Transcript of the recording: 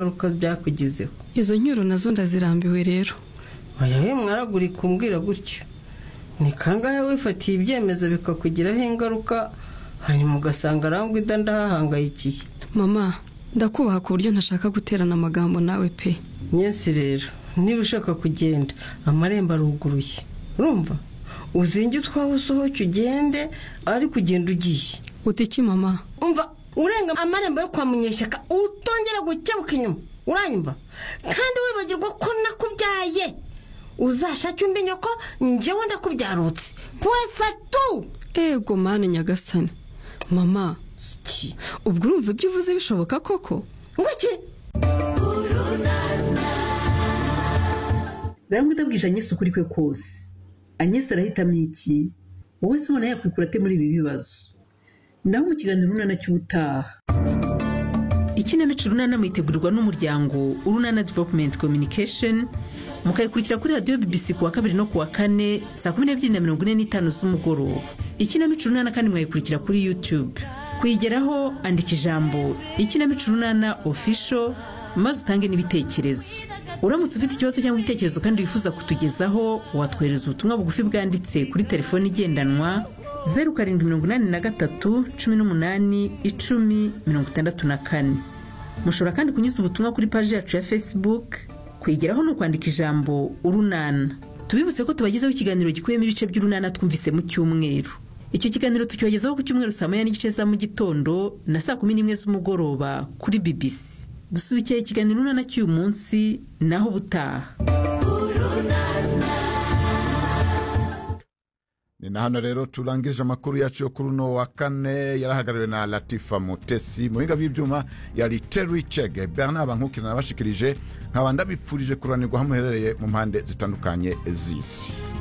ingaruka byakugizeho izo nkuru nazo ndazirambiwe rero oya we mwaragurika umbwira gutyo ni kangahe wifatiye ibyemezo bikakugiraho ingaruka hanyuma ugasanga arangwida ndahahangayikiye mama ndakubaha ku buryo ntashaka guterana amagambo nawe pe nyesi rero niba ushaka kugenda amarembo aruguruye urumva uzinge utwawe usohoke ugende ariko ugenda ugiye uti iki mama umva urenga amarembo yo kwa munyeshyaka utongera gukebuka inyuma uranyumva kandi wibagirwa ko nakubyaye uzashake undi nyoko njyewe ndakubyarutse pwese tu ego mani nyagasani mama ubwo urumva ibyo uvuze bishoboka koko ngo iki rero utabwije anyesi ukuri kwe kose anyesi arahitamo iki wowe se ubona yakwikura ate muri ibi bibazo nawe mu kiganiro urunana cy'ubutaha ikinamico urunana mwitegurirwa n'umuryango urunana developumenti kominikesheni mukayikurikira kuri radiyo bbc ku wa kabiri no ku wa kane saa kumi n'ebyiri na mirongo ine n'itanu z'umugoroba ikinamico urunana kandi mwayikurikira kuri yutube kuyigeraho andika ijambo ikinamico urunana ofisho maze utange n'ibitekerezo uramutse ufite ikibazo cyangwa igitekerezo kandi wifuza kutugezaho watwohereza ubutumwa bugufi bwanditse kuri telefoni igendanwa zeru karindwi mirongo inani na gatatu cumi n'umunani icumi mirongo itandatu na kane mushobora kandi kunyuza ubutumwa kuri paji yacu ya facebook kwigeraho ni ukwandika ijambo urunana tubibutse ko tubagezaho ikiganiro gikubiyemo ibice by'urunana twumvise mu cyumweru icyo kiganiro tukibagezaho ku cyumweru saa moya n'igice za mu gitondo na saa kumi n'imwe z'umugoroba kuri bibisi dusubikiye ikiganiro urunana cy'uyu munsi naho ubutaha ni na hano rero turangije amakuru yacu yo kuri uno wa kane yarahagarariwe na latifa mutesi muhinga bw'ibyuma yari teri cege bernard bankuki nabashikirije nkaba ndabipfurije kuranirwa aho muherereye mu mpande zitandukanye z'isi